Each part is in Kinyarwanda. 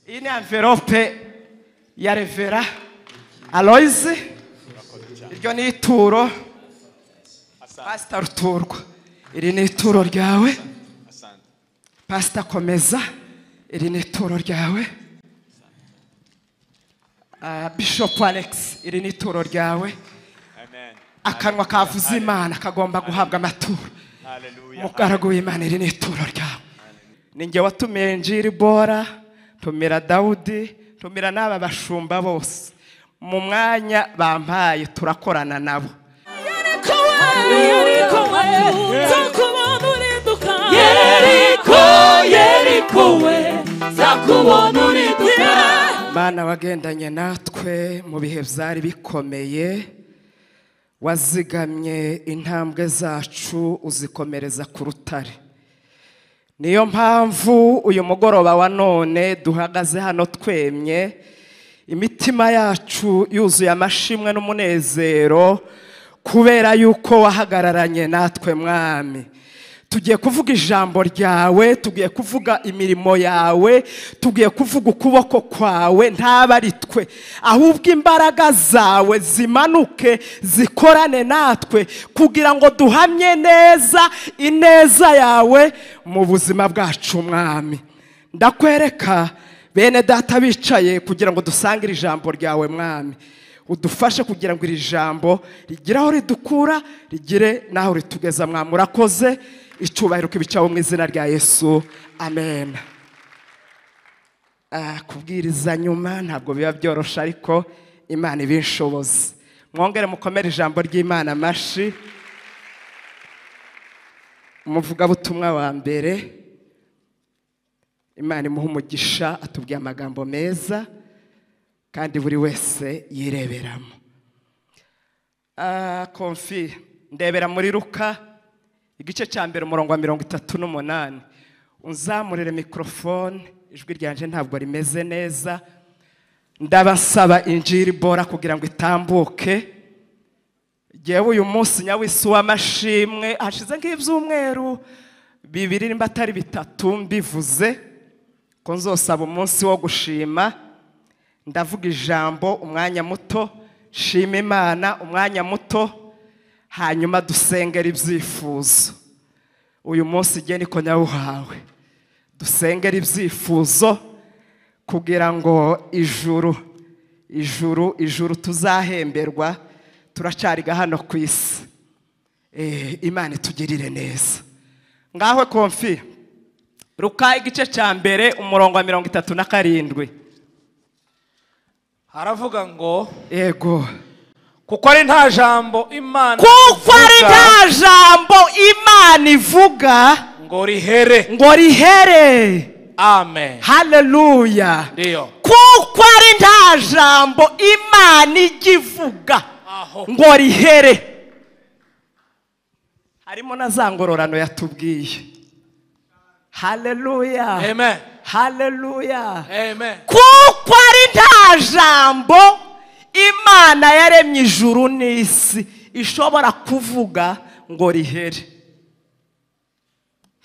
iyi ni envelope ya revera aloyize iryo ni ituro pasita ruturwa iri ni ituro ryawe pasita komeza iri ni ituro ryawe Ah, bishopu alex iri ni ituro ryawe Amen. akanwa kavuze imana kagomba guhabwa amaturo Hallelujah. umugaragu w'imana iri ni ituro ryawe ni njye watumiye njiri bora ntumira dawudi ntumira n'aba bashumba bose mu mwanya bampaye turakorana nabo Yeriko we, Yeriko we, nzakubona urinduka. Yeriko, Yeriko we, nzakubona urinduka. mana wagendanye natwe mu bihe byari bikomeye wazigamye intambwe zacu uzikomereza ku rutare niyo mpamvu uyu mugoroba wa none duhagaze hano twemye imitima yacu yuzuye amashimwe n'umunezero kubera yuko wahagararanye natwe mwami tugiye kuvuga ijambo ryawe tugiye kuvuga imirimo yawe tugiye kuvuga ukuboko kwawe ntabe ari twe ahubwo imbaraga zawe zimanuke zikorane natwe kugira ngo duhamye neza ineza yawe mu buzima bwacu mwami ndakwereka bene data bicaye kugira ngo dusange iri jambo ryawe mwami udufashe kugira ngo iri jambo rigire aho ridukura rigire n'aho ritugeza mwami urakoze icyubahiro kibicaho mu izina rya yesu amen Ah, kubwiriza nyuma ntabwo biba byoroshye ariko imana ibinshobozi mwongere mukomere ijambo ry'imana amashyi umuvugabutumwa wa mbere imana imuha umugisha atubwiye amagambo meza kandi buri wese yireberamo Ah, komfi ndebera muri ruka igice cya mbere umurongo wa mirongo itatu n'umunani unzamurire mikorofone ijwi ryanje ntabwo rimeze neza ndabasaba injiri bora kugira ngo itambuke Jyewe uyu munsi nyawisi w'amashimwe hashize nk'ibyumweru bibiri nimba atari bitatu mbivuze ko nzosaba umunsi wo gushima ndavuga ijambo umwanya muto shima imana umwanya muto hanyuma dusengera ibyifuzo uyu munsi igihe niko nyawuhawe dusengera ibyifuzo kugira ngo ijuru ijuru ijuru tuzahemberwa turacariga hano ku isi Eh, imana itugirire neza ngaho konfi ruka igice cya mbere umurongo wa mirongo itatu na karindwi haravuga ngo yego kuko ari nta jambo imana kuko ari ivuga nta jambo imana ivuga ngo rihere ngo rihere amen haleluya ndiyo kuko ari nta jambo imana ijya ivuga Aho. ngo rihere harimo na za ngororano yatubwiye haleluya amen haleluya amen kuko ari nta jambo imana yaremye ijuru n'isi ishobora kuvuga ngo rihere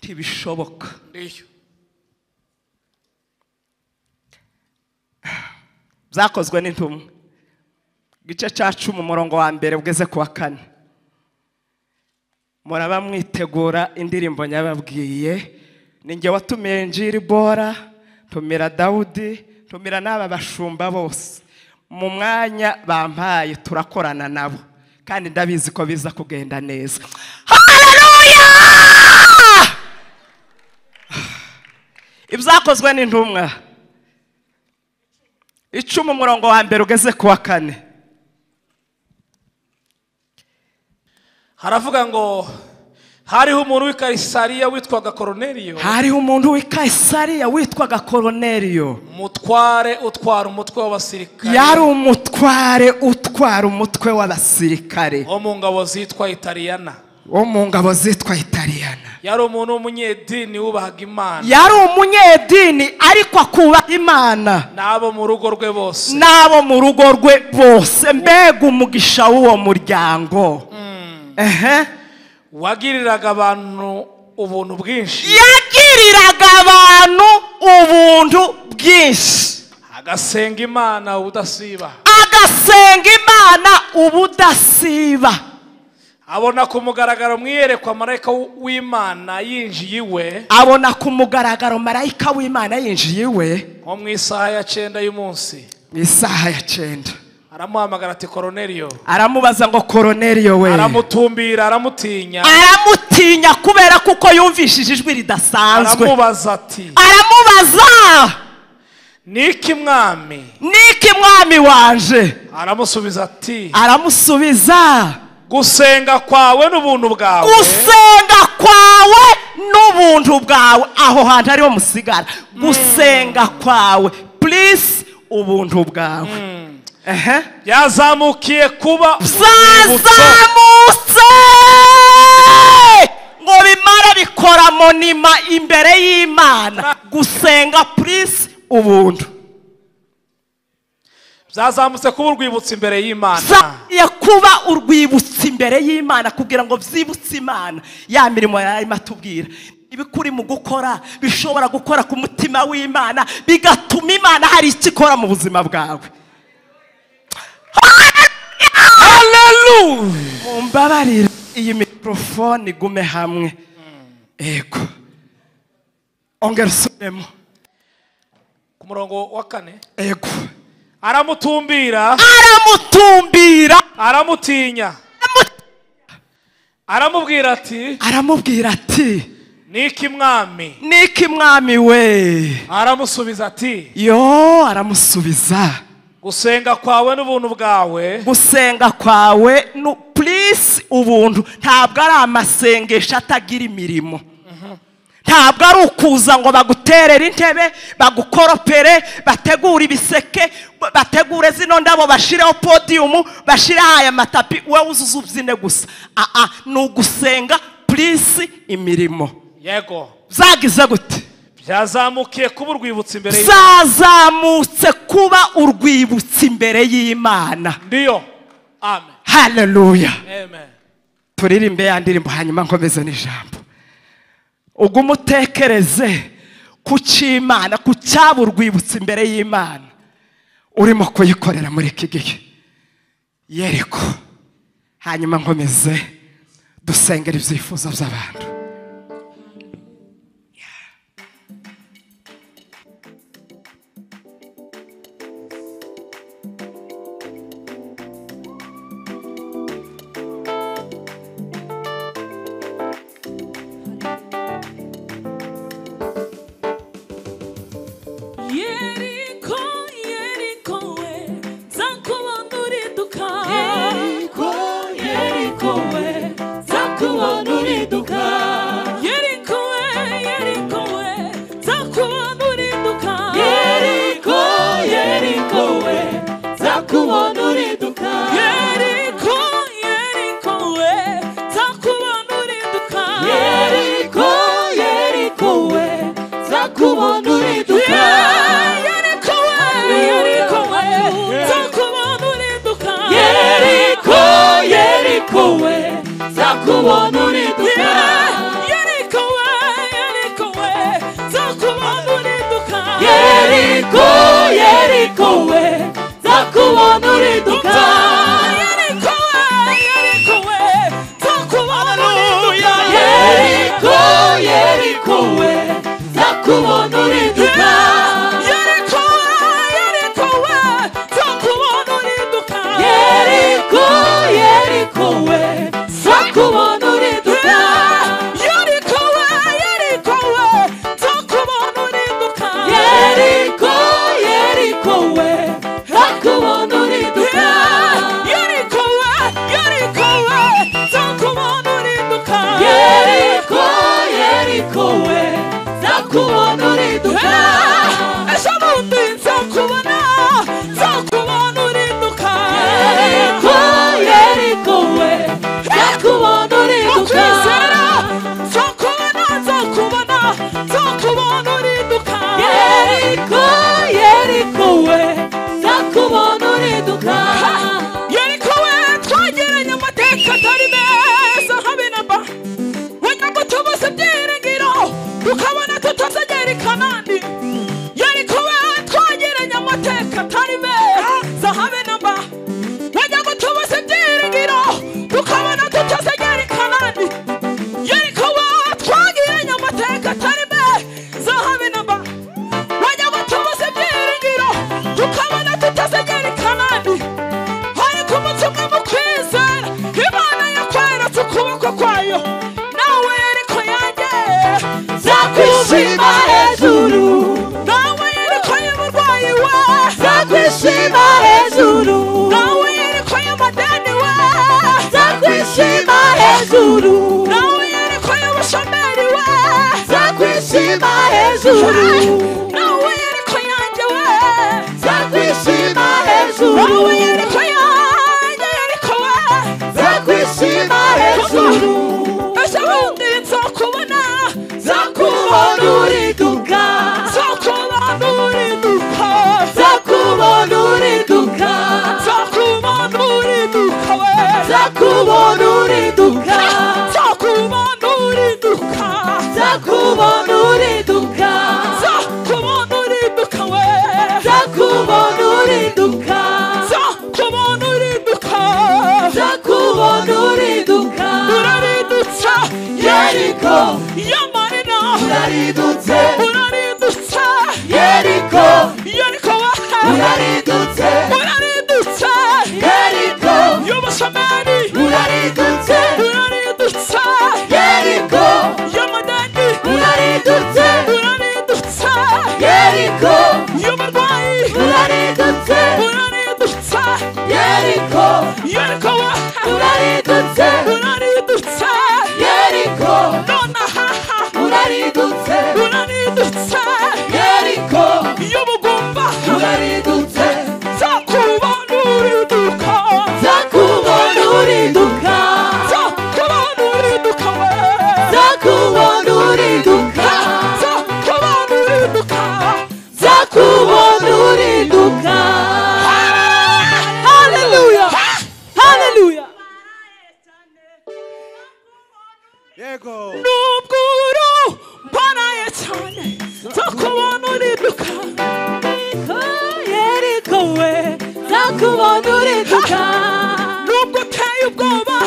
ntibishoboka ndiyo byakozwe n'intumwa igice cya cumi umurongo wa mbere ugeze ku wa kane muraba mwitegura indirimbo nyababwiye ni njye watumiye njiri bora ntumira dawudi ntumira n'aba bashumba bose mu mwanya bampaye turakorana nabo kandi ndabizi ko biza kugenda neza Hallelujah! ibyakozwe n'intumwa icumi umurongo wa mbere ugeze ku wa kane haravuga ngo hariho umuntu w'i karisariya witwaga koroneriyo hariho umuntu w'i kayisariya witwaga koroneriyo umutware utwara umutwe w'abasirikare yari umutware utwara umutwe w'abasirikare wo mu ngabo zitwa itariyana wo mu ngabo zitwa itariyana yari umuntu w'umunyedini wubahaga imana yari umunyedini ariko akubaha imana n'abo mu rugo rwe bose n'abo mu rugo rwe bose mbega umugisha w'uwo muryango ehe wagiriraga abantu ubuntu bwinshi yagiriraga abantu ubuntu bwinshi agasenga imana ubudasiba agasenga imana ubudasiba abona ku mugaragaro mwiyerekwa marayika w- w'imana yinjiye iwe abona ku mugaragaro marayika w'imana yinjiye iwe nko mu isaha ya cyenda y'umunsi mu isaha ya cyenda aramuhamagara ati koroneriyo aramubaza ngo koroneriyo we aramutumbira aramutinya aramutinya kubera kuko yumvishije ijwi ridasanzwe aramubaza ati aramubaza niki mwami niki mwami wanje aramusubiza ati aramusubiza gusenga kwawe n'ubuntu bwawe gusenga kwawe n'ubuntu bwawe aho hantu ariho musigara gusenga kwawe purisi ubuntu bwawe Ehe. byazamukiye kuba urwibutso zazamutse ngo bimara bikora monima imbere y'imana gusenga purisi ubuntu byazamutse kuba urwibutso imbere y'imana zagiye kuba urwibutso imbere y'imana kugira ngo byibutse imana ya mirimo yarimo atubwira ibikuri mu gukora bishobora gukora ku mutima w'imana bigatuma imana hari icyo ikora mu buzima bwawe mumbabarire iyi mikorofone igume hamwe yego ongera usubiremo ku murongo wa kane yego aramutumbira aramutumbira aramutinya aramubwira ati aramubwira ati niki mwami niki mwami we aramusubiza ati yo aramusubiza gusenga kwawe n'ubuntu bwawe gusenga kwawe nu purisi ubuntu ntabwo ari amasengesho atagira imirimo ntabwo ari ukuza ngo baguterere intebe bagukoropere bategure ibiseke ba- bategure zino ndabo bashireho podiyumu bashireho aya matapi wowe uzuze ubyine gusa aa ni ugusenga purisi imirimo yego zagize gute byazamukiye kuba urwibutso imbere y'imana zazamutse kuba urwibutso imbere y'imana ndiyo amen haleluya amen turirimbe ya ndirimbo hanyuma nkomeze n'ijambo ubwo umutekereze ku cy'imana ku cyaba urwibutso imbere y'imana urimo kuyikorera muri iki gihe yereko hanyuma nkomeze dusengera ibyifuzo by'abantu Yeriko, Yeriko we, nzakubona uriduka. Yeriko, Yeriko we, nzakubona uriduka. nzakwishima hejuru nawe yereko y'amadani we nzakwishima hejuru nawe yereko y'ubushomeri we nzakwishima hejuru nawe yereko yanjye we nzakwishima nawe hejuru yereko yanjye yereko we nzakwishima hejuru ese bundi nzakubona nzakubona uriduka nzakubona uriduka nzakubona uriduka nzakubona uriduka we nzakubona uriduka nzakubona uriduka nzakubona uriduka nzakubona uriduka we nzakubona uriduka nzakubona uriduka nzakubona uriduka uraridutsa yeriko yamarina uraridutse uraridutsa yeriko yeriko we uraridutse uraridutsa yeriko y'ubushomeri uraridutse uraridutsa yeriko y'amadani uraridutse uraridutsa yeriko y'uburwayi uraridutse uraridutsa yeriko yeriko we uraridutse uraridutsa yeriko nonaha uraridutse uraridutsa yeriko y'ubugumba uraridutse nzakubona uriduka zakubona uriduka nzakubona uriduka we zakubona uriduka nzakubona uriduka zakubona uriduka haleluya haleluya Yego. nubwo uru mbaraye cyane nzakubona uriduka yeriko we zakubona uriduka nubwo uteye ubwoba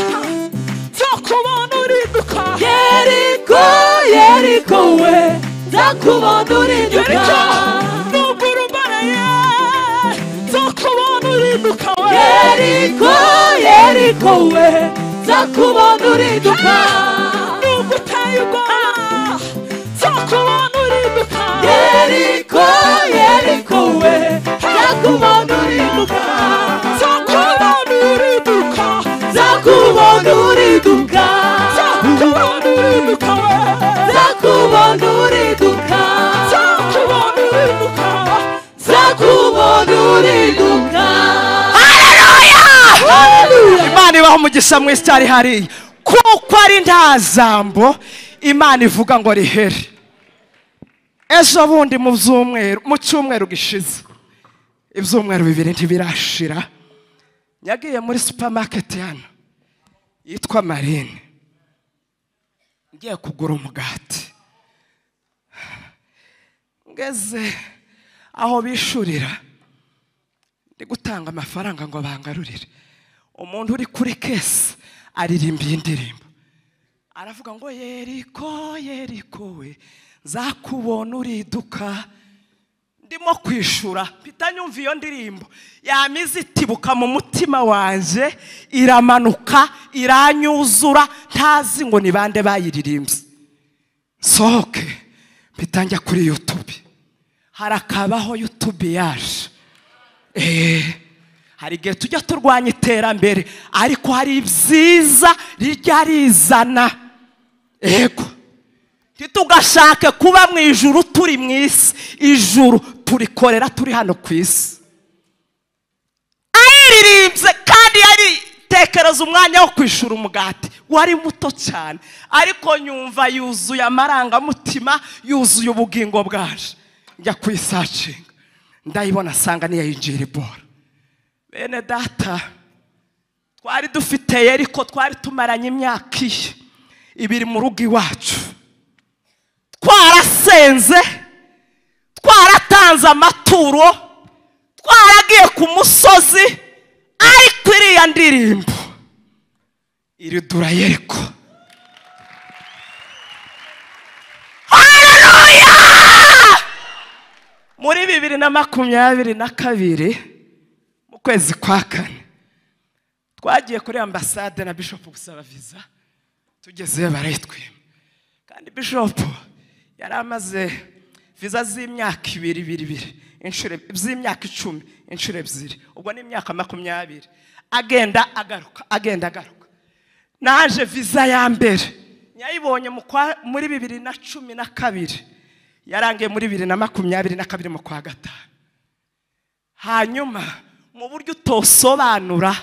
nzakubona uriduka yeriko yeriko we zakubona uriduka yeriko nubwo uru mbaraye nzakubona uriduka we yeriko yeriko we zakubona uriduka nubwo uteye ubwoba nzakubona uriduka yeriko yeriko we zakubona uriduka nzakubona uriduka zakubona uriduka nzakubona uriduka we zakubona uriduka nzakubona uriduka zakubona uriduka imana ibaho umugisha mwinshi cyane hariya kuko ari nta jambo imana ivuga ngo rihere ejo bundi mu byumweru mu cyumweru gishize ibyumweru bibiri ntibirashira yagiye muri supamaketi hano yitwa marine ngiye kugura umugati ngeze aho bishurira ndi gutanga amafaranga ngo bangarurire umuntu uri kuri kesi aririmbiye indirimbo aravuga ngo yeriko yeriko we nzakubona uriduka ndimo kwishura mpita nyumva iyo ndirimbo yamize itibuka mu mutima wanjye iramanuka iranyuzura ntazi ngo ni bande bayiririmbye sohoke mpita njya kuri yutube harakabaho yutube yaje Eh, hari igihe tujya turwanya iterambere ariko hari ibyiza rijya rizana yego ntitugashake kuba mu ijuru turi mu isi ijuru turikorera turi hano ku isi ayiririmbye kandi yaritekereza umwanya wo kwishura umugati wari muto cyane ariko nyumva yuzuye amarangamutima yuzuye ubugingo bwaje njya kuyisacinga ndayibona asanga niyayinjira ibora bene data twari dufite yeriko twari tumaranye imyaka iyi ibiri mu rugo iwacu twarasenze twaratanze amaturo twaragiye ku musozi ariko iriya ndirimbo iridura yeriko Haleluya! muri bibiri na makumyabiri na kabiri mu kwezi kwa kane twagiye kuri ambasade na bishop gusaba viza tugezeyo barayitwima kandi bishop yari amaze viza z'imyaka ibiri ibiri ibiri inshuro eb- z'imyaka icumi inshuro ebyiri ubwo ni imyaka makumyabiri agenda agaruka agenda agaruka naje viza ya mbere yayibonye mu kwa- muri bibiri na cumi na kabiri yarangiye muri bibiri na makumyabiri na kabiri mu kwa gatanu hanyuma mu buryo utosobanura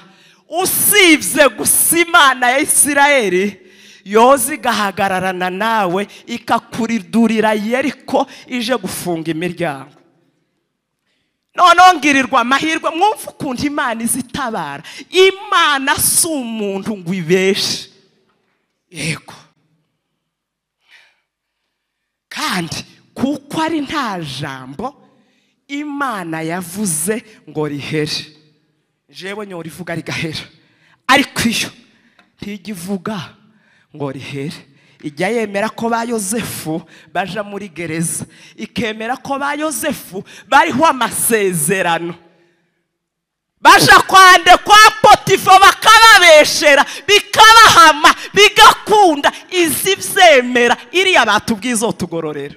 usibye gusa imana ya isirayeli yoza igahagararana nawe ikakuridurira yeriko ije gufunga imiryango noneho ngirirwa amahirwe mwumva ukuntu imana izitabara imana si umuntu ngo ibeshe yego kandi kuko ari nta jambo imana yavuze ngo rihere jewe nyora ivuga rigahera ariko iyo ntijya ivuga ngo rihere ijya yemera ko ba yosefu baja muri gereza ikemera ko ba yosefu bariho amasezerano baja kwande kwa potifo bakababeshera bikabahama bigakunda izi byemera iriya batubwiye izotugororera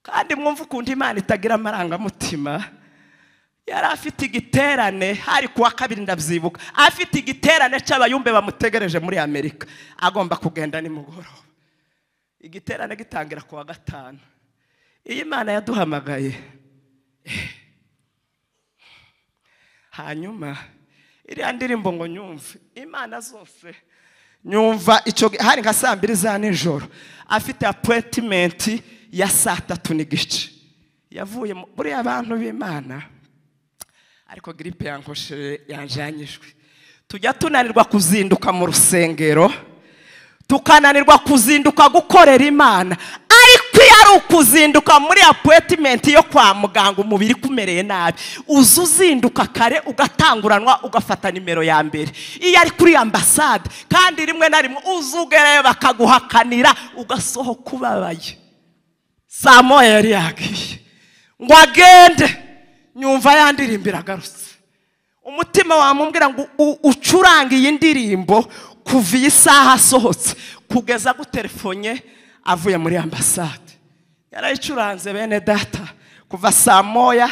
kandi mwumva ukuntu imana itagira amarangamutima yari afite igiterane hari kuwa kabiri ndabyibuka afite igiterane cy'abayumbe bamutegereje muri amerika agomba kugenda nimugoroba igiterane gitangira ku wa gatanu iyo imana yaduhamagaye hanyuma iriya ndirimbo ngo nyumve imana zose nyumva icyo gi- hari nka saa mbiri za nijoro afite apuwetimenti ya saa tatu n'igice yavuye mu- buriya abantu b'imana ariko giripe yankosheje yanjanyijwe tujya tunanirwa kuzinduka mu rusengero tukananirwa kuzinduka gukorera imana ariko iyo ari ukuzinduka muri apuwetimenti yo kwa muganga umubiri kumereye nabi uza uzinduka kare ugatanguranwa ugafata nimero ya mbere iyo ari kuri ambasade kandi rimwe na rimwe uza ugereyo bakaguhakanira ugasohoka ubabaye saa moya yari yagiye ngo agende nyumva yandirimbira agarutse umutima wamubwira ngo u- ucurange iyi ndirimbo kuva iyi saha asohotse kugeza aguterefonye avuye muri ambasade yarayicuranze bene data kuva saa moya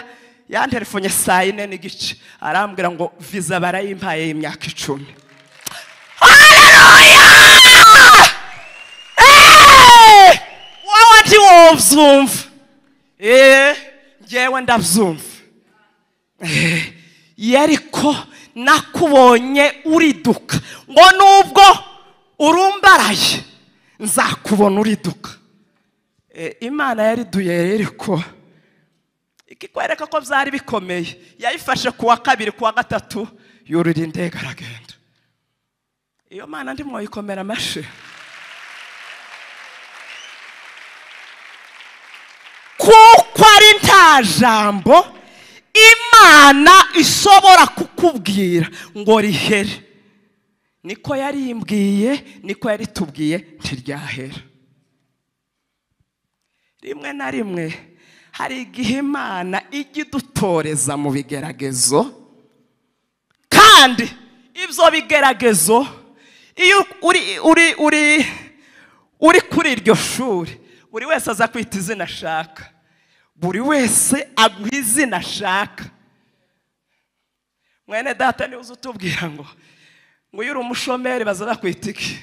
yanterefonye saa yine n'igice arambwira ngo viza barayimpaye y'imyaka icumi Hey! wowe ntiwobyumva eee ngewe ndabyumva yeriko nakubonye uriduka ngo nubwo urumbaraye nzakubona uriduka Eh, imana yariduye yeriko ikikwereka ko byari bikomeye yayifashe ku wa kabiri ku wa gatatu yurira indege aragenda iyo mana ndimo yikomera amashyi kuko ari nta jambo imana ishobora kukubwira ngo rihere niko yarimbwiye niko yaritubwiye ntiryahera rimwe na rimwe hari igihe imana ijya idutoreza mu bigeragezo kandi ibyo bigeragezo iyo uri uri uri uri kuri iryo shuri buri wese aza kwita izina ashaka buri wese aguha izina ashaka mwene data niba uza utubwira ngo ngo iyo uri umushomeri baza bakwita iki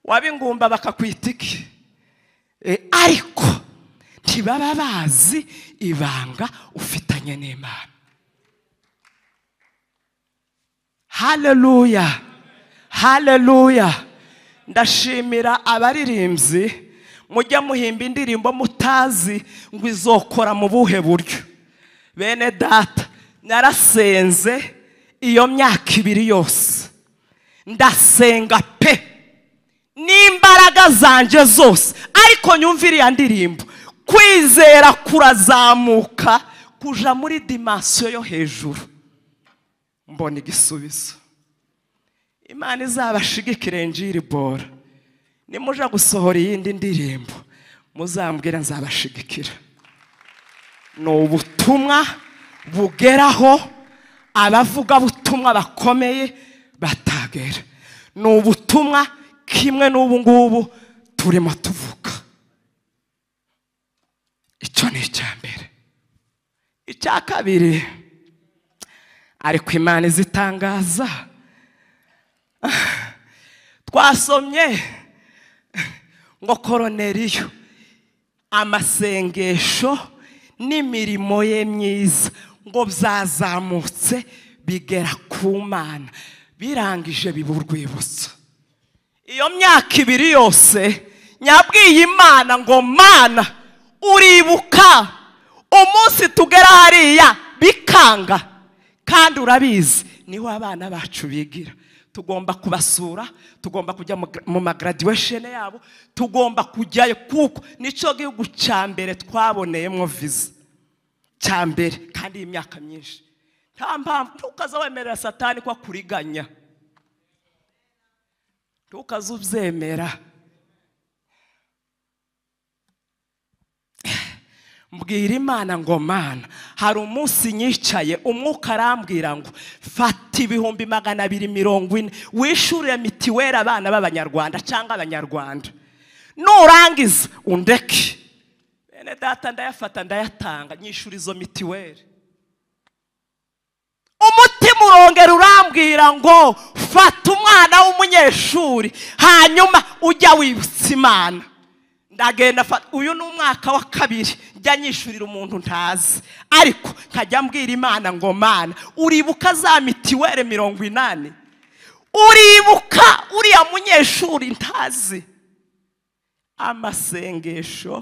waba ingumba bakakwita iki E, ariko ntibaba bazi ibanga ufitanye n'imana haleluya haleluya ndashimira abaririmbyi mujya muhimba indirimbo mutazi ngo izokora mu buhe buryo bene data narasenze iyo myaka ibiri yose ndasenga pe n'imbaraga zanjye zose ariko nyumva iriya ndirimbo kwizera kurazamuka kuja muri dimansiyo yo hejuru mbona igisubizo imana izabashigikire njiri bora nimuja gusohora iyindi ndirimbo muzambwira nzabashigikira ni ubutumwa bugeraho abavuga butumwa bakomeye batagera ni ubutumwa kimwe n'ubu ngubu turimo tuvuga icya kabiri ariko imana izitangaza twasomye ngo koroneriyo amasengesho n'imirimo ye myiza ngo byazamutse bigera ku mana birangije biba urwibutso iyo myaka ibiri yose nyabwiye imana ngo mana uribuka umunsi tugera hariya bikanga kandi urabizi niho abana bacu bigira tugomba kubasura tugomba kujya mu gra- mu magraduation yabo tugomba kujyayo kuko nicyo gihugu cya mbere twaboneyemo viza cya mbere kandi iyi myaka myinshi nta mpamvu ntukaza wemerera satani ko akuriganya ntukaze ubyemera mbwira imana ngo mana hari umunsi nyicaye umwuka arambwira ngo fata ibihumbi magana abiri mirongo ine wishyurire mitiweli abana b'abanyarwanda cyangwa abanyarwanda nurangiza undeke bene data ndayafata ndayatanga nyishyura izo mitiweli umutima urongera urambwira ngo fata umwana w'umunyeshuri hanyuma ujya wibutsa imana ndagenda fa- uyu ni umwaka wa kabiri njya nyishyurira umuntu ntazi ariko nkajya mbwira imana ngo mana uribuka za mitiweli mirongo inani uribuka uriya munyeshuri ntazi amasengesho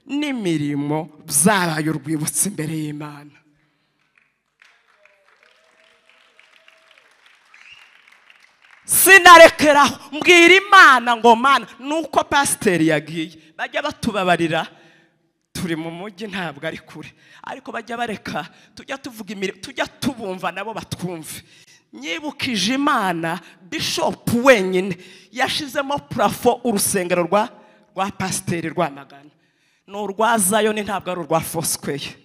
n'imirimo byabaye urwibutso imbere y'imana sinarekeraho mbwira imana ngo mana nuko pasiteri yagiye bajya batubabarira turi mu mujyi ntabwo ari kure ariko bajya bareka tujya tuvuga imirimo tujya tubumva nabo batwumve nyibukije imana bishopu wenyine yashizemo purafo urusengero rwa rwa pasiteri rwamagana ni urwa zayoni ntabwo ari urwa fosikweyi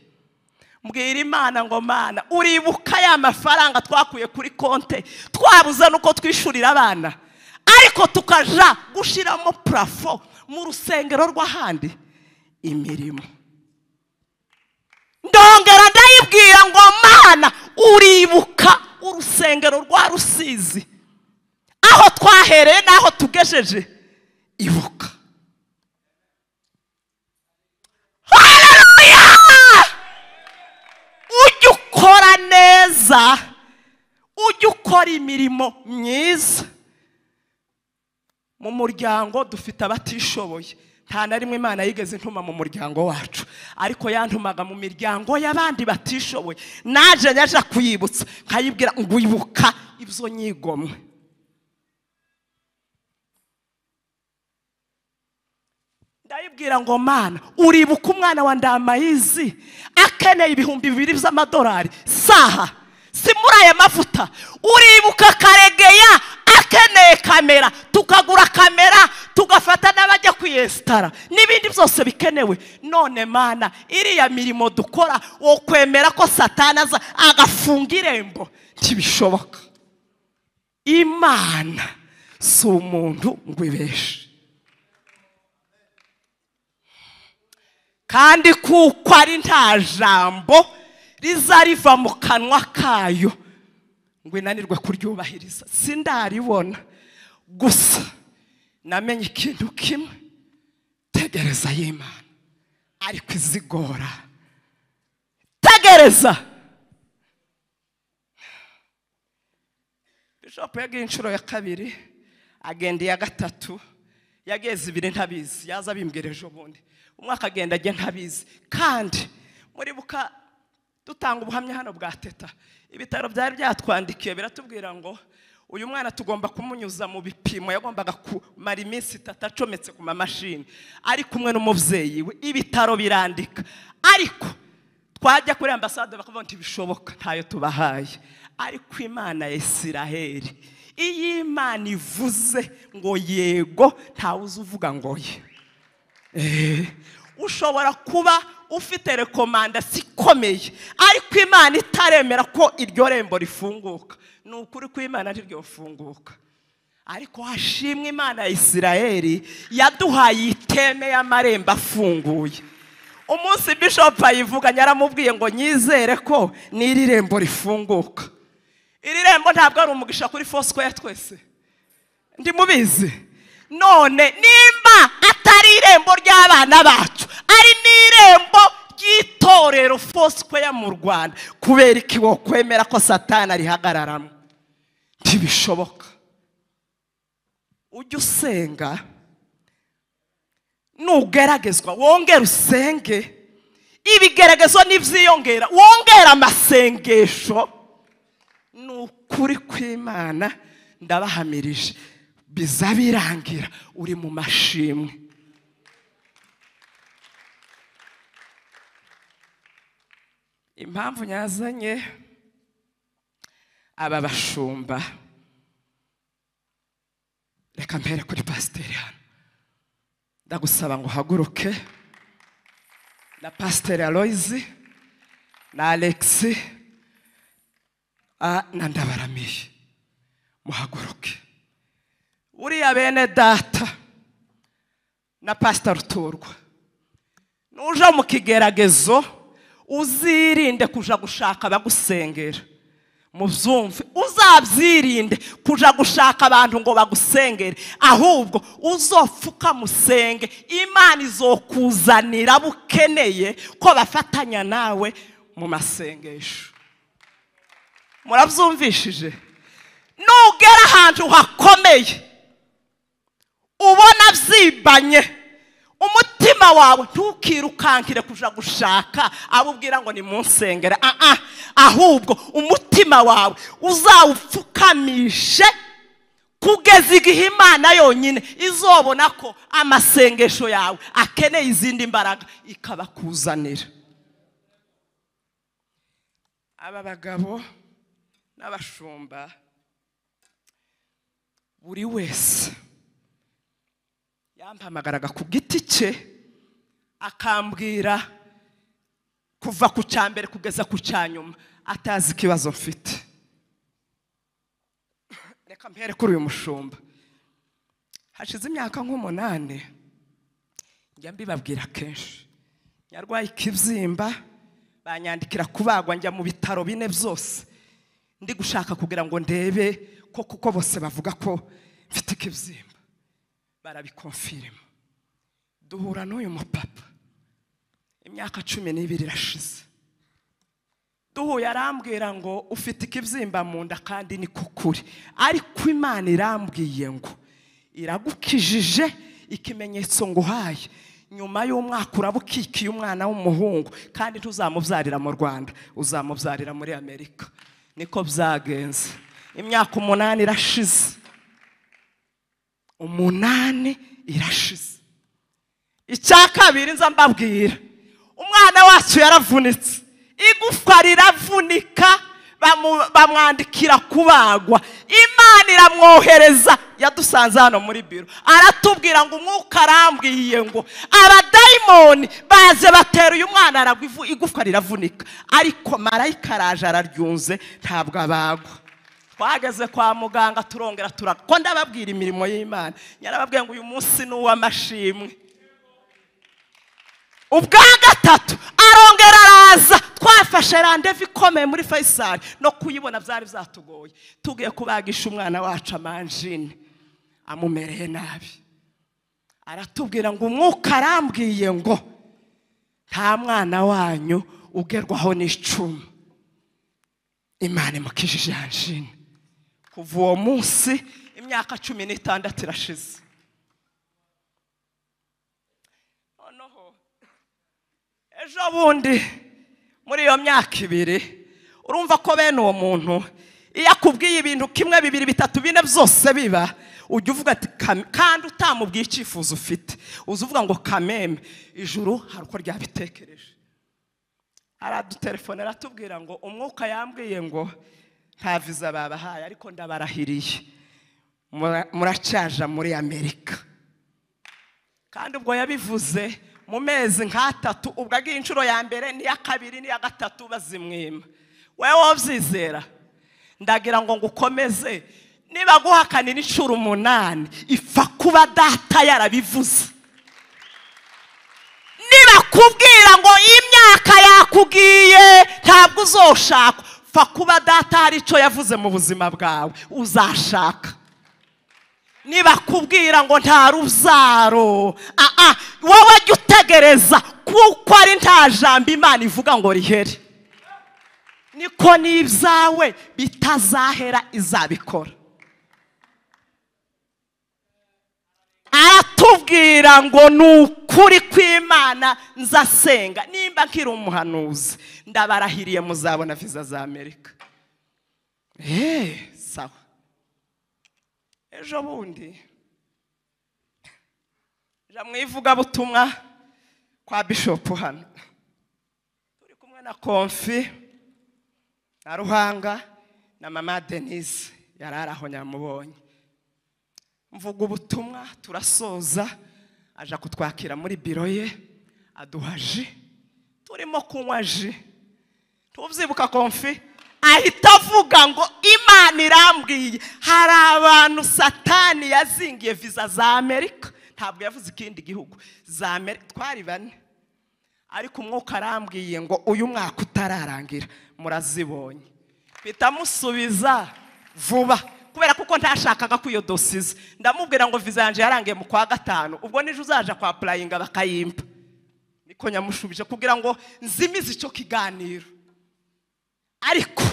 mbwira imana ngo mana uribuka ya mafaranga twakuye kuri konte twabuze nuko twishyurira abana ariko tukaja gushyiramo purafo mu rusengero rw'ahandi imirimo ndongera ndayibwira ngo mana uribuka urusengero rwa rusizi aho twahereye n'aho tugejeje ibuka haleluya ujye ukora neza ujye ukora imirimo myiza mu muryango dufite abatishoboye nta na rimwe imana yigeze intuma mu muryango wacu ariko yantumaga mu miryango y'abandi batishoboye naje nyaje kuyibutsa nkayibwira ngo ibuka ibyo nyigomwe ndayibwira ngo mana uribuka umwana wa ndamayizi akeneye ibihumbi bibiri by'amadolari saha si muri aya mavuta uribuka karegeya akeneye kamera tukagura kamera tugafata n'abajya kwiyesitara n'ibindi byose bikenewe none mana iriya mirimo dukora wo kwemera ko satani aza agafunga irembo ntibishoboka imana si umuntu ngo ibeshe kandi kuko ari nta jambo riza riva mu kanwa kayo ngo inanirwe kuryubahiriza sindaribona gusa namenye ikintu kimwe tegereza y'imana ariko izigora tegereza bishopu yagiye inshuro ya kabiri agenda iya gatatu yageze ibiri ntabizi yaza abimbwira ejo bundi umwaka agenda ajya ntabizi kandi muri buka dutanga ubuhamya hano bwa teta ibitaro byari byatwandikiye biratubwira ngo uyu mwana tugomba kumunyuza mu bipimo yagombaga kumara iminsi itatu acometse ku mamashini ari kumwe n'umubyeyi we ibitaro birandika ariko twajya kuri ambasade bakavuga ngo ntibishoboka ntayo tubahaye ariko imana ya isiraheli iyo imana ivuze ngo yego ntawe uza uvuga ngo ye ushobora kuba ufite rekomandasi ikomeye ariko imana itaremera ko iryo rembo rifunguka ni ukuri ko imana ntiryofunguka ariko hashimwe imana ya isirayeli yaduhaye iteme y'amarembo afunguye umunsi bishopu ayivuganye aramubwiye ngo nyizere ko n'iri rembo rifunguka iri rembo ntabwo ari umugisha kuri fosikwaya twese ndimubizi none nimba atari irembo ry'abana bacu ari n'irembo ry'itorero fosikwaya mu rwanda kubera iki wokwemera ko satana rihagararamo ntibishoboka ujye usenga nugeragezwa wongere usenge ibigeragezo n'ibyiyongera wongere amasengesho ni ukuri kw'imana ndabahamirije biza birangira uri mu mashimwe impamvu nyazanye aba bashumba reka mbere kuri pasiteri hano ndagusaba ngo uhaguruke na pasiteri aloyizi na alexi ah, na ndabaramiye muhaguruke buriya bene data na pasita ruturwa nuja mu kigeragezo uzirinde kuja gushaka abagusengera mubyumve uzabyirinde kuja gushaka abantu ngo bagusengere ahubwo uzopfuka musenge imana izokuzanira abo ukeneye ko bafatanya nawe mu masengesho murabyumvishije nugera ahantu hakomeye ubona byibanye umutima wawe ntukirukankire kuja gushaka abo ubwira ngo ni munsengere Ah, ah. ahubwo umutima wawe uzawupfukamishe kugeza igihe imana yonyine izobona ko amasengesho yawe akeneye izindi mbaraga ikabakuzanira aba bagabo n'abashumba buri wese yampamagaraga ku giti cye akambwira kuva ku cya mbere kugeza ku cya nyuma atazi ikibazo mfite reka mbere kuri uyu mushumba hashize imyaka nk'umunani njya mbibabwira kenshi nyarwaye ikibyimba banyandikira kubagwa njya mu bitaro bine byose ndi gushaka kugira ngo ndebe ko kuko bose bavuga ko mfite ikibyimba barabikonfirima duhura n'uyu mupapa imyaka cumi n'ibiri irashize duhuye arambwira ngo ufite ikibyimba mu nda kandi ni ko kuri ariko imana irambwiye ngo iragukijije ikimenyetso nguhaye nyuma y'umwaka uraba ukikiye umwana w'umuhungu kandi ntuzamubyarira mu rwanda uzamubyarira muri amerika niko byagenze imyaka umunani irashize umunani irashize icya kabiri nza mbabwira umwana wacu yaravunitse igufwa riravunika bamu- bamwandikira kubagwa imana iramwohereza yadusanze hano muri biro aratubwira ngo umwuka arambwiye ngo abadayimoni baze batera uyu mwana aragwa ivu- igufwa riravunika ariko marayika araje araryunze ntabwo abagwa twageze kwa muganga turongera turaga ko ndababwira imirimo y'imana yarababwiye ngo uyu munsi ni uw'amashimwe ubwa gatatu arongera araza twafashe randevu ikomeye muri fayisari no kuyibona byari byatugoye tugiye kubagisha umwana wacu amanjine amumereye nabi aratubwira ngo umwuka arambwiye ngo nta mwana wanyu ugerwaho n'icumu imana imukijije anjine kuva uwo munsi imyaka cumi n'itandatu irashize noneho ejo bundi muri iyo myaka ibiri urumva ko bene uwo muntu iyo akubwiye ibintu kimwe bibiri bitatu bine byose biba ujya uvuga ati "Kame-" kandi utamubwiye icyifuzo ufite uza uvuga ngo kameme ijuru hari uko ryabitekereje aradutelefone aratubwira ngo umwuka yambwiye ngo nta viza babahaye ariko ndabarahiriye Mura- muracyaja muri amerika kandi ubwo yabivuze mu mezi nk'atatu ubwo agiye inshuro ya mbere n'iya kabiri n'iya gatatu bazimwima wowe wabyizera ndagira ngo ngukomeze niba guhakanira inshuro umunani ipfa kuba data yarabivuze nibakubwira ngo imyaka yakugiye ntabwo uzoshaka fa kuba data hari icyo yavuze mu buzima bwawe uzashaka nibakubwira ngo nta ruzaro aa wowe jya utegereza kuko ari nta jambo imana ivuga ngo rihere niko n'ibyawe bitazahera izabikora aratubwira ngo ni ukuri kw'imana nzasenga nimba nkiri umuhanuzi ndabarahiriye muzabona viza za amerika eee sawa ejo bundi ja mu ivugabutumwa kwa bishopu hano turi kumwe na konfi na ruhanga na mama denise yari ari aho nyamubonye mvuga ubutumwa turasoza aja kutwakira muri biro ye aduha ji turimo kunywa ji tubyibuka konfi ahita avuga ngo imana irambwiye hari abantu satani yazingiye viza za amerika ntabwo yavuze ikindi gihugu za amerika twari bane ariko umwuka arambwiye ngo uyu mwaka utararangira murazibonye mpita musubiza vuba kubera kuko ntashakaga ko iyo dosiye iza ndamubwira ngo viza yanjye yarangiye mu kwa gatanu ubwo nijoro uzaja kwa purayinga bakayimpa niko nyamushubije kugira ngo nzimize icyo kiganiro ariko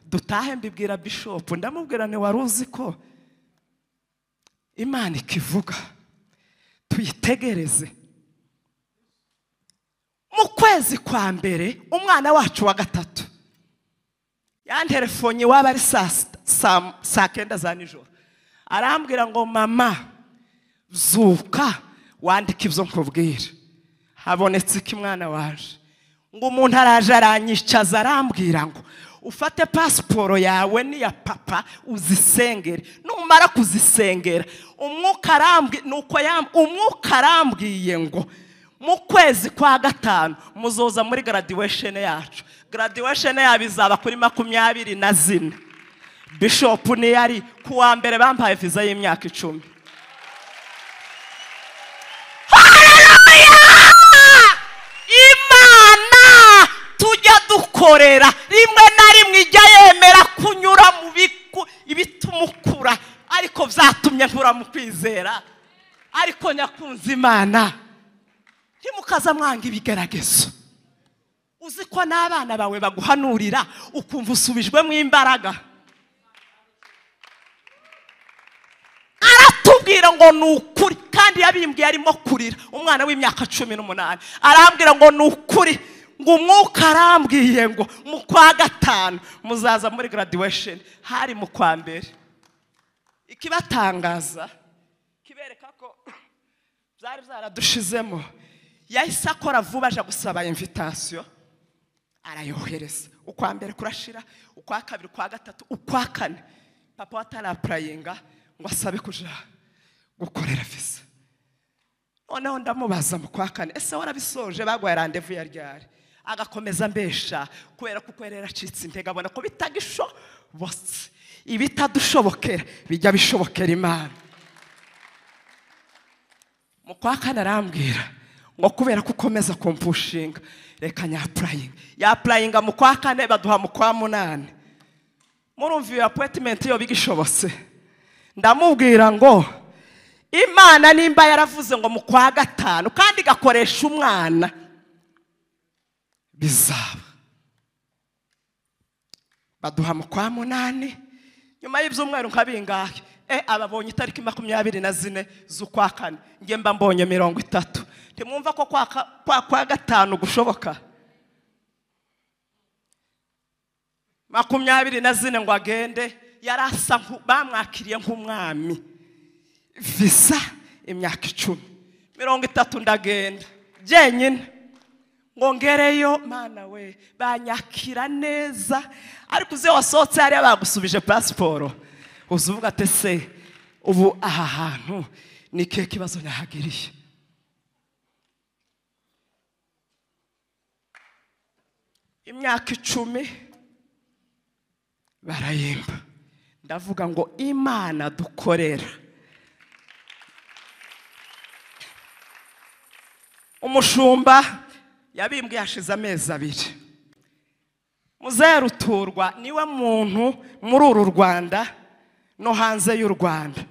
dutahe mbibwira bishopu ndamubwira ni wari uzi ko imana ikivuga tuyitegereze mu kwezi kwa mbere umwana wacu wa gatatu yanterefonye waba ari saa sita- saa- saa kenda za nijoro arambwira ngo mama zuka wandike ibyo nkubwira habonetse iki mwana waje ngo umuntu araje aranyicaza arambwira ngo ufate pasiporo yawe n'iya papa uzisengere numara kuzisengera umwuka arambwiye nuko yam- umwuka arambwiye ngo mu kwezi kwa gatanu muzoza muri graduation yacu graduation yabo izaba kuri makumyabiri na zine bishopu niyo ari ku wa mbere bampaye viza y'imyaka icumi Haleluya! imana tujya dukorera rimwe na rimwe ijya yemera kunyura mu biku- ibitumukura ariko byatumye ntura mu kwizera ariko nyakunze imana ntimukaza mwanga ibigeragezo uzi ko n'abana bawe baguhanurira ukumva usubijwemo imbaraga aratubwira ngo ni ukuri kandi yabimbwiye arimo kurira umwana w'imyaka cumi n'umunani arambwira ngo ni ukuri ngo umwuka arambwiye ngo mu kwa gatanu muzaza muri graduation hari mu kwa mbere ikibatangaza kibereka ko byari byaradushizemo yahise akora vuba aja gusaba invitation arayohereza ukwa mbere kurashira ukwa kabiri ukwa gatatu ukwa kane papa watarapurayinga ngo asabe kuja gukorera viza noneho ndamubaza mu kwa kane ese warabisoje baguhaye randevu ya ryari agakomeza mbesha kubera kuko yari yaracitse intege abona ko bitagishoboke ibitadushobokera bijya bishobokera imana mu kwa kane arambwira ngo kubera ko ukomeza kumpushinga reka nyapurayinga yapurayinga mu kwa kane baduha mu kwa munani murumva iyo apuwetimenti yo bigishobotse ndamubwira ngo imana nimba yaravuze ngo mu kwa gatanu kandi igakoresha umwana bizaba baduha mu kwa munani nyuma y'ibyumweru nka bingahe e ababonye itariki makumyabiri na zine z'ukwa kane njye mba mbonye mirongo itatu ntimwumva ko kwa ka- kwa kwa gatanu gushoboka makumyabiri na zine ngo agende yari asa nk'u- bamwakiriye nk'umwami visa imyaka icumi mirongo itatu ndagenda jyenyine ngo ngereyo mana we banyakira neza ariko uze wasohotse hariya bagusubije pasiporo uza uvuga ati se ubu aha hantu ni ke kibazo nahagiriye imyaka icumi barayimba ndavuga ngo imana dukorera umushumba yabimbwe hashize amezi abiri muzaruturwa niwe muntu muri uru rwanda no hanze y'u rwanda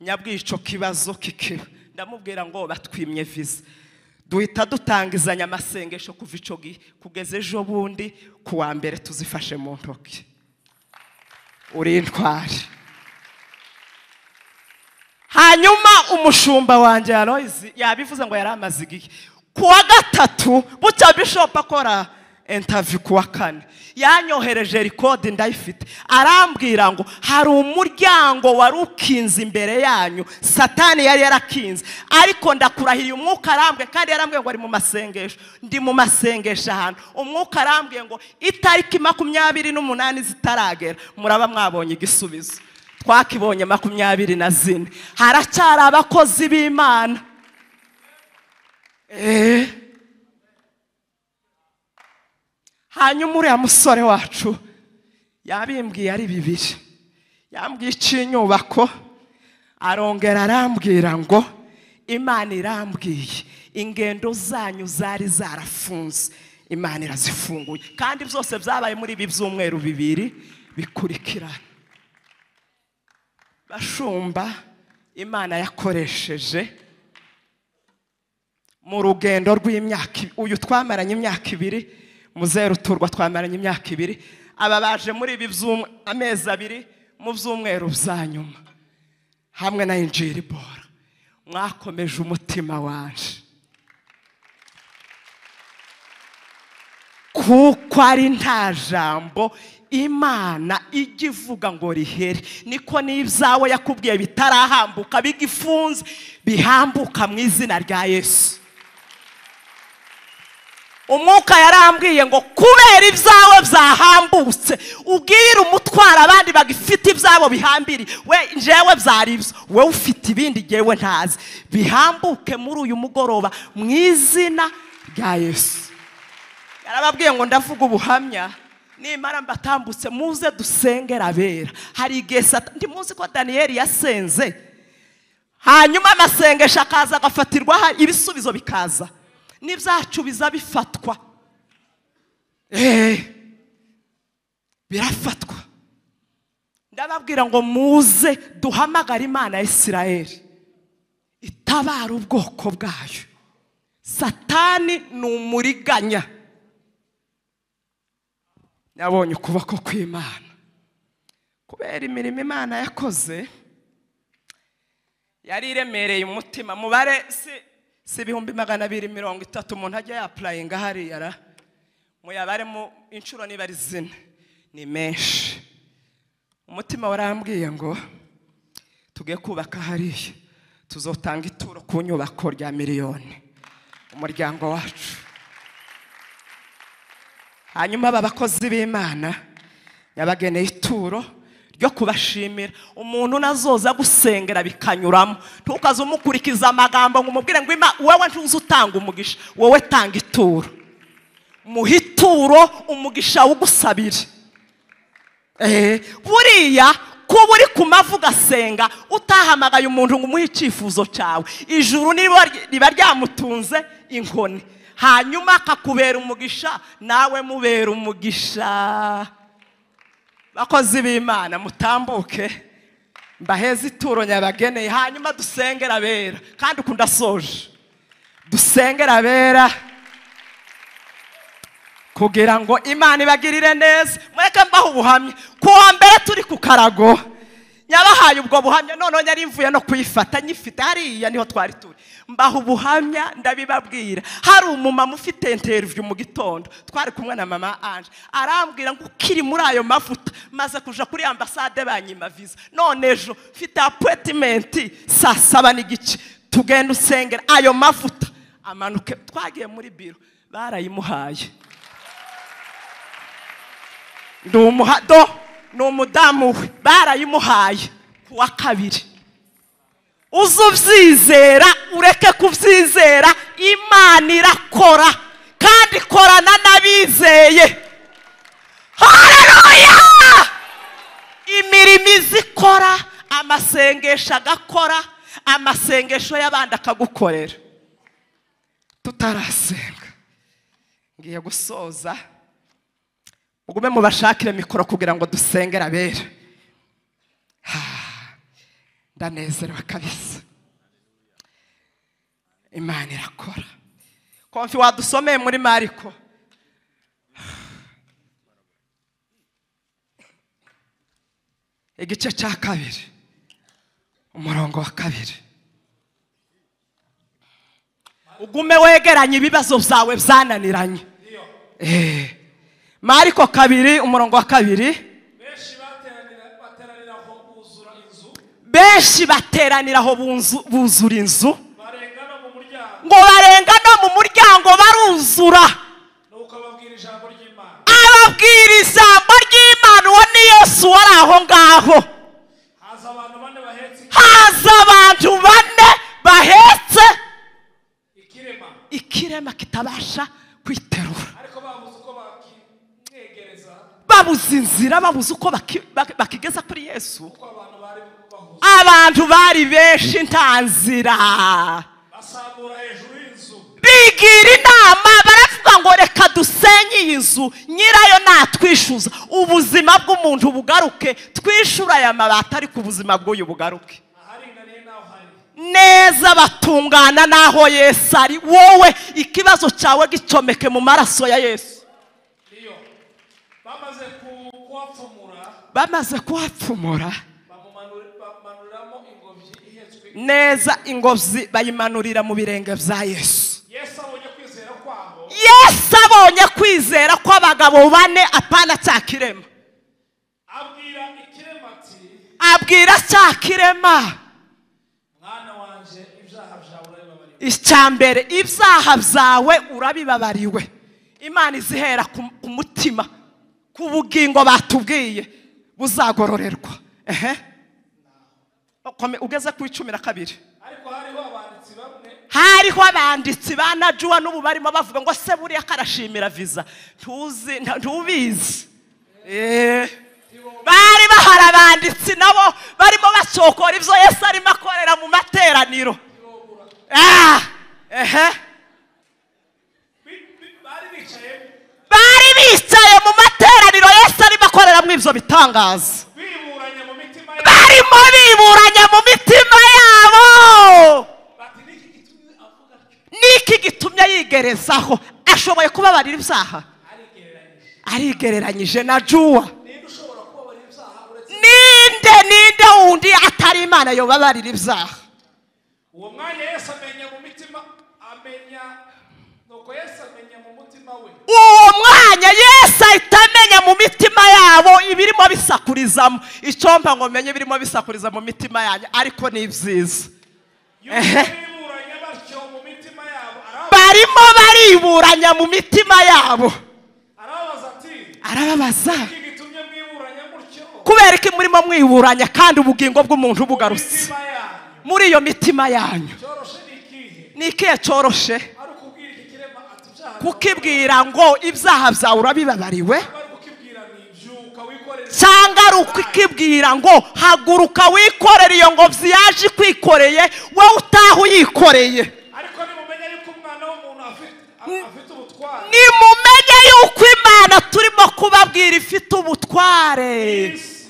nyabwico kibazo kikiba ndamubwira ngo batwimye viza duhita dutangizanya amasengesho kuva icyo gihe kugeza ejo bundi ku wa mbere tuzifashe mu ntoki uri intwari hanyuma umushumba wanjye yaroyizi yabivuze ngo yari amaze igihe ku wa gatatu bucya bishopu akora entavi ku wa kane yanyohereje rikodi ndayifite arambwira ngo hari umuryango wari ukinze imbere yanyu satani yari yarakinze ariko ndakurahiye umwuka arambwiye kandi yarambwiye ngo ari mu masengesho ndi mu masengesho ahantu umwuka arambwiye ngo itariki makumyabiri n'umunani zitaragera muraba mwabonye igisubizo twakibonye makumyabiri na zine haracyari abakozi b'imana eee hanyuma uriya musore wacu yabimbwiye ari bibiri yambwiye icy'inyubako arongera arambwira ngo imana irambwiye ingendo zanyu zari zarafunze imana irazifunguye kandi byose byabaye muri ibi byumweru bibiri bikurikirana bashumba imana yakoresheje mu rugendo rw'imyaka uyu twamaranye imyaka ibiri muzeru turwa twamaranye imyaka ibiri aba baje muri ibi amezi abiri mu byumweru bya nyuma hamwe na injiri bora mwakomeje umutima waje kuko ari nta jambo imana ijya ivuga ngo rihere niko n'ibyawe yakubwiye bitarahambuka bigifunze bihambuka mu izina rya yesu umwuka yarambwiye ngo kubera ibyawe byahambutse ubwire umutwaro abandi bagifite ibyabo bihambiri we njyewe byari ibyo wowe ufite ibindi ngewe ntazi bihambuke muri uyu mugoroba mu izina rya yesu yarababwiye ngo ndavuga ubuhamya nimara mbatambutse muze dusengera abera hari igihe muzi ko daniyeli yasenze hanyuma amasengesho akaza agafatirwaho ibisubizo bikaza n'ibyacu biza bifatwa eee birafatwa ndababwira ngo muze duhamagare imana ya isirayeli itabara ubwoko bwayo satani ni umuriganya yabonye ukuboko kw'imana kubera imirimo imana yakoze yari iremereye umutima mubare si si ibihumbi magana abiri mirongo itatu umuntu ajya yapurayinga hariya ra muyabaremo inshuro niba ari zine ni menshi umutima warambwiye ngo tuge kubaka hariya tuzotanga ituro ku nyubako rya miliyoni umuryango wacu hanyuma aba bakozi b'imana yabageneye ituro ryo kubashimira umuntu nazoza gusengera bikanyuramo ntukaze umukurikiza amagambo ngo umubwire ngo wowe ntuzi utanga umugisha wowe tanga ituro muhe ituro umugisha wugusabire buriya kuba uri ku mavi ugasenga utahamagaye umuntu ngo umuhe icyifuzo cyawe ijuru riba ryamutunze inkoni hanyuma akakubera umugisha nawe mubera umugisha bakozi b'imana mutambuke mbaheze ituro nyabageneye hanyuma dusengera abera kandi ukunda soje dusengera abera kugira ngo imana ibagirire neza mureke mbaho ubuhamya ku wa mbere turi ku karago nyabahaye ubwo buhamya noneho nyari mvuye no kuyifata nyifite hariya niho twari turi mbaho ubuhamya ndabibabwira hari umumama ufite interiviyu mu gitondo twari kumwe na mama anje arambwira ngo ukiri muri ayo mavuta maze kuja kuri ambasade banyima viza none ejo mfite apuwetimenti saa saba n'igice tugenda usengera ayo mavuta amanuke twagiye muri biro barayimuhaye ni umuhado ni umudamu we barayimuhaye ku wa kabiri uze ubyizera ureke kubyizera imana irakora kandi ikorana n'abizeye hareruya imirimo iza ikora amasengesho agakora amasengesho y'abandi akagukorera tutarasenga ngiye gusoza mugume mubashakire mikoro kugira ngo dusengere abera Ah, ndanezerewe kabisa imana irakora konfi wadusomeye muri mariko igice cya kabiri umurongo wa kabiri ugume wegeranye ibibazo byawe byananiranye Eh. mariko kabiri umurongo wa kabiri benshi bateranira bateranira aho buzura inzu benshi bateranira aho bunzu- buzura inzu barenga no mu muryango ngo barenga no mu muryango baruzura nuko babwira ijambo ry'imana ababwira ijambo ry'imana uwo ni yesu wari aho ngaho haza abantu bane bahetse haza abantu bane bahetse ikirema ikirema kitabasha kwiterura ariko babuze uko bakimwegereza babuze inzira babuze uko baki- baki- bakigeza kuri yesu kuko abantu bari bahuze abantu bari benshi nta nzira basambura hejuru y'inzu bigira inama baravuga ngo reka dusenye iyi nzu nyirayo natwishyuza ubuzima bw'umuntu bugaruke twishyura aya mabati ariko ubuzima bw'uyu bugaruke aharinganiye n'aho hari neza batungana n'aho yesu ari wowe ikibazo cyawe gicomeke mu maraso ya yesu iyo bamaze ku- kuhapfumura bamaze kuhapfumura bamumanura- bamanuramo ingobyi ihetswe neza ingobyi bayimanurira mu birenge bya yesu yesu abonye kwizera kwabo yesu abonye kwizera kw'abagabo bane apana cya kirema abwira ikirema ati abwira cya kirema mwana wanjye ibyaha byawe urabibabariwe icya mbere ibyaha byawe urabibabariwe imana izihera ku ku mutima ku bugingo batubwiye buzagororerwa ehe Kome- ugeze ku icumi na kabiri ariko hariho abanditsi bamwe hariho abanditsi ba najuwa n'ubu barimo bavuga ngo se buriya karashimira viza ntuzi nta- ntubizi Eh. bari bahari abanditsi nabo barimo bacokora ibyo yesu arimo akorera mu materaniro Ah, ehe. bi- bi- bari bicaye bari bicaye mu materaniro yesu arimo akoreramo ibyo bitangaza biburanye mu mitima yabo barimo biburanya mu mitima yabo bati niki gitumye avuga atyo niki gitumye yigerezaho ashoboye kubabarira ibyaha arigereranyije arigereranyije na juwa ninde ushobora kubabarira ibyaha uretse ninde ninde wundi atari imana yobabarira ibyaha uwo mwanya yesu amenya mu mitima amenya nuko yesu amenya mu mutima we uwo mwanya yesu ahita amenya mu mitima yabo ibirimo bisakurizamo icyo mba ngo menye ibirimo bisakuriza mu mitima yanyu ariko ni byiza yuko biburanye batyo mu mitima yabo araba- barimo bariburanya mu mitima yabo arababaza ati arababaza iki gitumye mwiburanya mutyo kubera ko murimo mwiburanya kandi ubugingo bw'umuntu bugarutse mitima yanyu muri iyo mitima yanyu cyoroshe ni ikihe ni ikihe cyoroshe ari ukubwira iki kirema ati ibyaha kukibwira ngo ibyaha byawe urabibabariwe bari kukibwira ni byuka wikorere cyangwa ari ukukibwira ngo haguruka wikorere iyo ngobyi yaje ikwikoreye wowe utaha uyikoreye ariko nimumenya yuko umwana w'umuntu afite afite ubutware nimumenye yuko imana turimo kubabwira ifite ubutware isi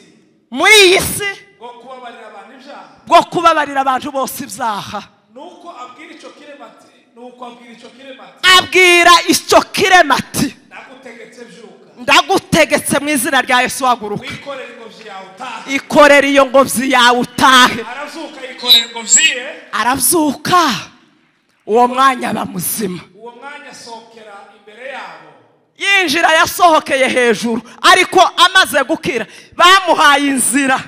muri iyi si bwo kubabarira abantu ibyaha bwo kubabarira abantu bose ibyaha nuko abwira icyo kirema ati nuko abwira icyo kirema ati abwira icyo kirema ati nagutegetse byuka ndagutegetse mu izina rya yesu haguruka wikorera ingobyi yawe utaha ikorera iyo ngobyi yawe utahe arazuka yikorera ingobyi ye arabyuka uwo mwanya aba muzima uwo mwanya asohokera imbere yabo yinjira yasohokeye hejuru ariko amaze gukira bamuhaye inzira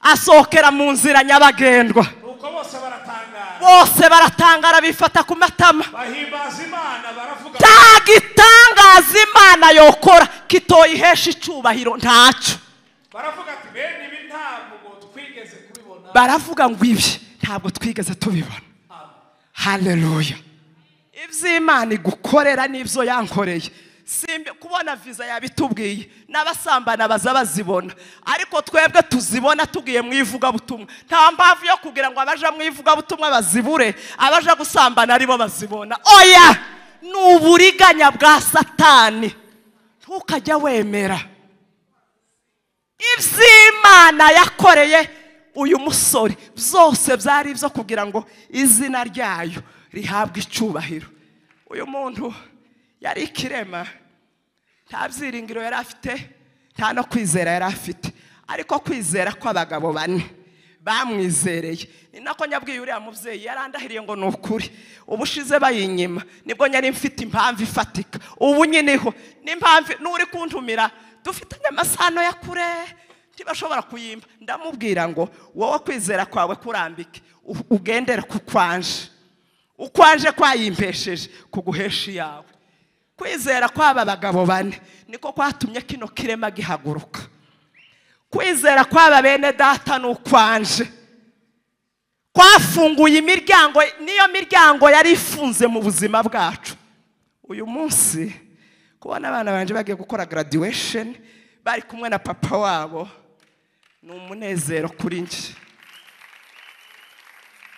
asohokera mu nzira nyabagendwa nuko bose baratangara bose baratangara bifata ku matama bahimbaza imana baravuga nta gitangaza imana yokora kitoyihesha icyubahiro ntacyo baravuga ati bene ibi ntabwo twigeze kubibona baravuga ngo ibi ntabwo twigeze tubibona haleluya iby'imana igukorera n'ibyo yankoreye simbi kubona viza yabitubwiye n'abasambana baza bazibona ariko twebwe tuzibona tugiye mu ivugabutumwa nta mpamvu yo kugira ngo abaja mu ivugabutumwa bazibure abaja gusambana aribo bazibona oya ni uburiganya bwa satani ntukajya wemera iby'imana yakoreye uyu musore byose byari ibyo kugira ngo izina ryayo rihabwe icyubahiro uyu muntu yari ikirema nta byiringiro yari afite nta no kwizera yari afite ariko kwizera kw'abagabo bane bamwizereye ni nako nyabwiye uriya mubyeyi yarandahiriye ngo ni ukuri ubushize bayinyima nibwo nyari mfite impamvu ifatika ubu nyiniho n'impamvu n'uri kuntumira dufitanye amasano ya kure ntibashobora kuyimba ndamubwira ngo wowe kwizera kwawe kurambike u- ugendere ku kwanje ukwanje kwayimpesheje kuguhesha iyawe kwizera kw'aba bagabo bane niko kwatumye kino kirema gihaguruka kwizera kw'aba bene data ni ukwanje kwafunguye imiryango niyo miryango yari ifunze mu buzima bwacu uyu munsi kubona abana banjye bagiye gukora graduation bari kumwe na papa wabo ni umunezero kuri njye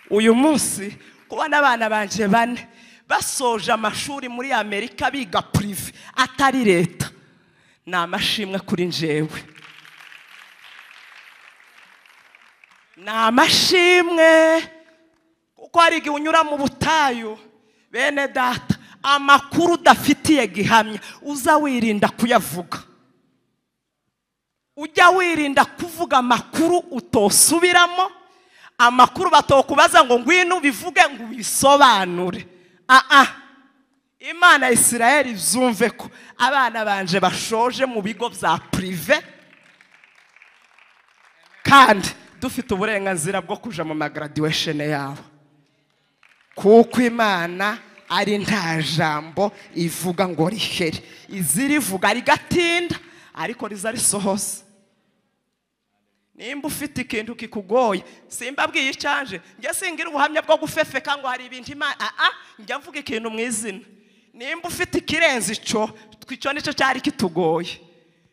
uyu munsi kubona abana banjye bane basoje amashuri muri amerika biga purive atari leta ni amashimwe kuri njyewe ni amashimwe kuko hari igihe unyura mu butayu bene data amakuru udafitiye gihamya uza wirinda kuyavuga ujya wirinda kuvuga amakuru utosubiramo amakuru batokubaza ngo ngwino ubivuge ngo ubisobanure aa imana ya israel izumve ko abana banje bashoje mu bigo bya purive kandi dufite uburenganzira bwo kuja mu magaradiwesheni yabo kuko imana ari nta jambo ivuga ngo rihere izirivuga rigatinda ariko riza risohoza nimba ufite ikintu kikugoye simbabwiye icyanje njye singira ubuhamya bwo gufefeka ngo hari ibintu imana aa njya mvuga ikintu mu izina nimba ufite ikirenze icyo icyo nicyo cyari kitugoye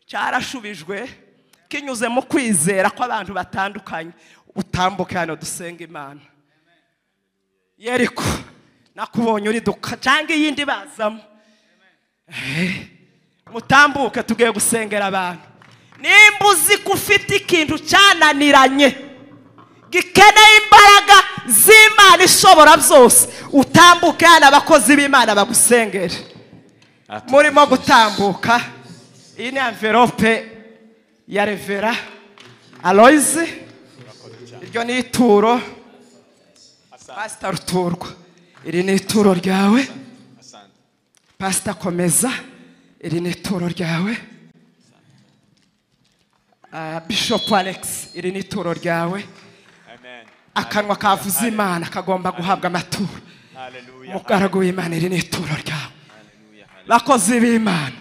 cyarashubijwe kinyuze mu kwizera kw'abantu batandukanye utambuke hano dusenga imana yeriko nakubonye uri duka cyangwa iyindi bazamo Eh, mutambuke tugiye gusengera abantu nimba uzi ko ufite ikintu cyananiranye gikeneye imbaraga z'imana ishobora byose utambuke hano abakozi b'imana bagusengere murimo gutambuka iyi ni envelope ya revera aloyizi iryo ni ituro pasita ruturwa iri ni ituro ryawe pasita komeza iri ni ituro ryawe Ah, bishop alex iri ni ituro ryawe akanwa kavuze imana kagomba guhabwa amaturo umugaragu w'imana iri ni ituro ryawe bakozi b'imana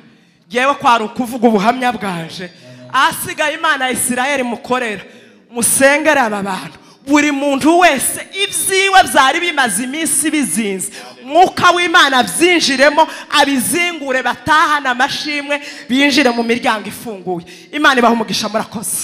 ngewe kwari ukuvuga ubuhamya bwanje ahasigaye imana ya isirayeli mukorera musengere aba bantu buri muntu wese ibyiwe byari bimaze iminsi bizinze mwuka w'imana byinjiremo abizingure batahane amashimwe binjire mu miryango ifunguye imana ibaha umugisha murakoze